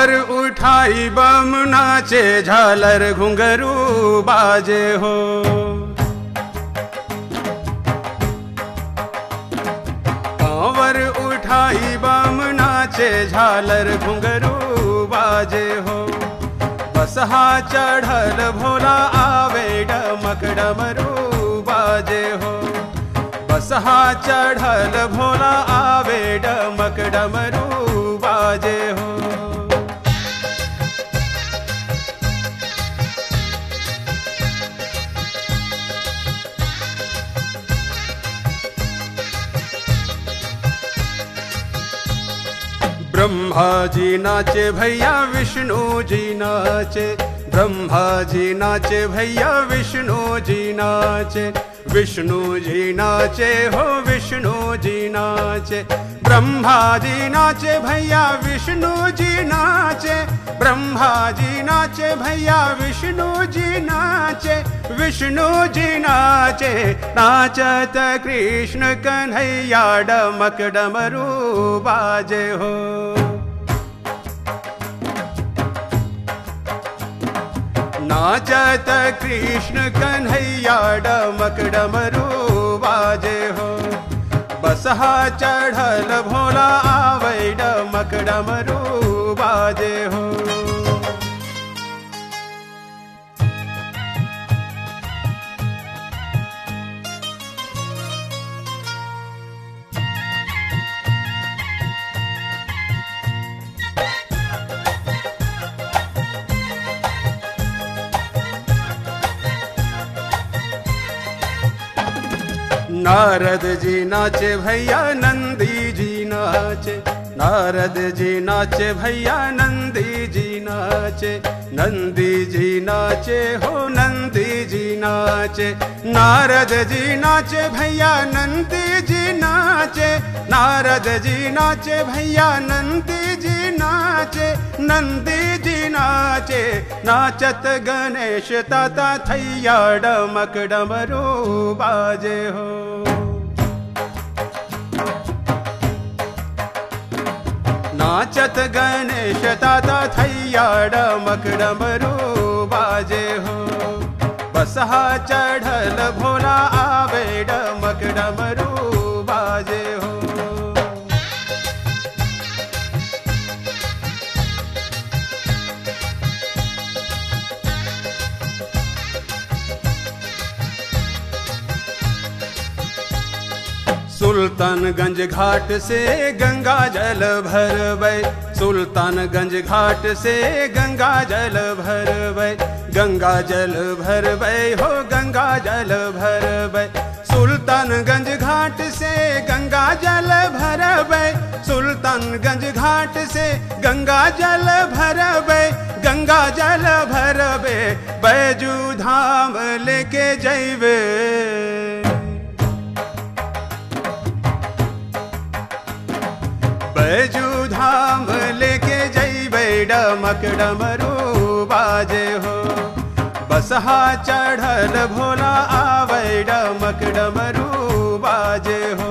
कांवर उठाई बम नाचे झालर घुंघरू बाजे हो कांवर उठाई बम नाचे झालर घुंघरू बाजे हो बसहा चढ़ल भोला आवे डमक डमरू बाजे हो बसहा चढ़ल भोला आवे डमक डमरू बाजे हो ब्रह्मा जी नाचे भैया विष्णु जी नाचे ब्रह्मा जी नाचे भैया विष्णु जी नाचे विष्णु जी नाचे हो विष्णु जी नाचे ब्रह्मा जी नाचे भैया विष्णु जी नाचे ब्रह्मा जी नाचे भैया विष्णु जी नाचे विष्णु जी नाचे नाचत कृष्ण कन्हैया डमक डमरू बाजे हो नाचत कृष्ण कन्हैया डमक डमरू बाजे हो बसहा चढ़ल भोला आवे डमक डमरू बाजे हो नारद जी नाचे भैया नंदी जी नाचे नारद जी नाचे भैया नंदी जी नाचे नंदी जी नाचे हो नंदी जी नाचे नारद जी नाचे भैया नंदी जी नाचे नारद जी नाचे भैया नंदी जी नाचे नंदी जी नाचे नाचत गणेश ताता थैया डमक डमरू बाजे हो नाचत गणेश ताता थैया डमक डमरू बाजे हो बसहा चढ़ल भोला आवे डमक डमरू बाजे हो सुल्तानगंज घाट से गंगा जल भरबै सुल्तानगंज घाट से गंगा जल भरबै गंगा जल भरबै हो गंगा जल भरबै सुल्तानगंज घाट से गंगा जल भरबै सुल्तानगंज घाट से गंगा जल भरबै गंगा जल भरबै बैजू धाम लेके जैबे बैजू धाम लेके जैबै डमक डमरू बाजे हो बसहा चढ़ल भोला आबै डमक डमरू बाजे हो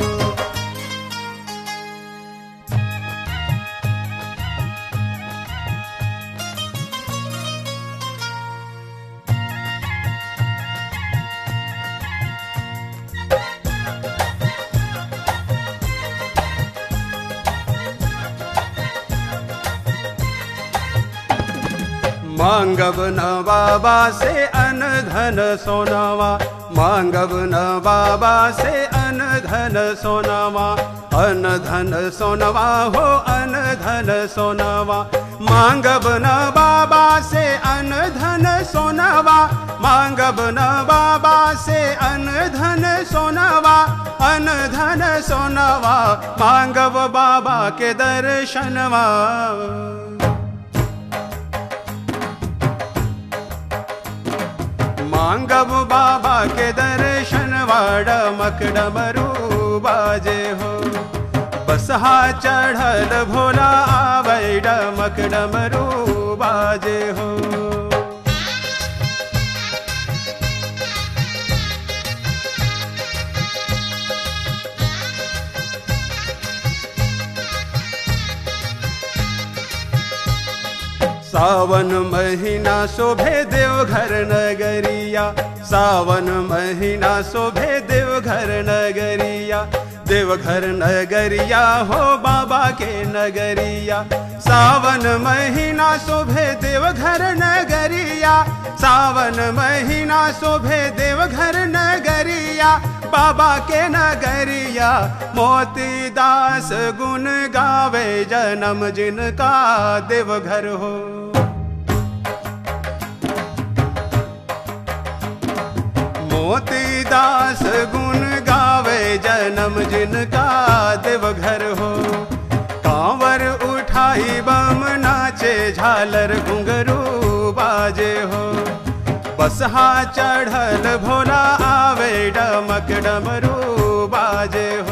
मांगब न बाबा से अन धन सोनावा मांगब न बाबा से अन धन सोनावा अन धन सोनवा हो अन धन सोनवा मांगब न बाबा से अन धन सोनवा मांगब न बाबा से अन धन सोनवा अन धन सोनवा मांगब बाबा के दर्शनवा मांगब बाबा के दर्शन वाड़मक डमरू बाजे हो बसहा चढ़ल भोला आबै डमक डमरू बाजे हो सावन महीना शोभे देवघर नगरिया सावन महीना शोभे देवघर नगरिया देवघर नगरिया हो बाबा के नगरिया सावन महीना शोभे देवघर नगरिया सावन महीना शोभे देवघर नगरिया बाबा के नगरिया मोती दास गुण गावे जन्म जिनका देवघर हो मोती दास गुण गावे जन्म जिनका देवघर हो कांवर उठाई बम नाचे झालर घुंघरू बाजे हो बसहा चढ़ल भोला आवे डमक डमरू बाजे हो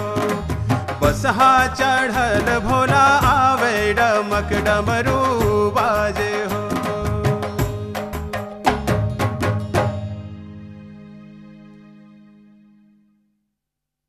बसहा चढ़ल भोला आवे डमक डमरू बाजे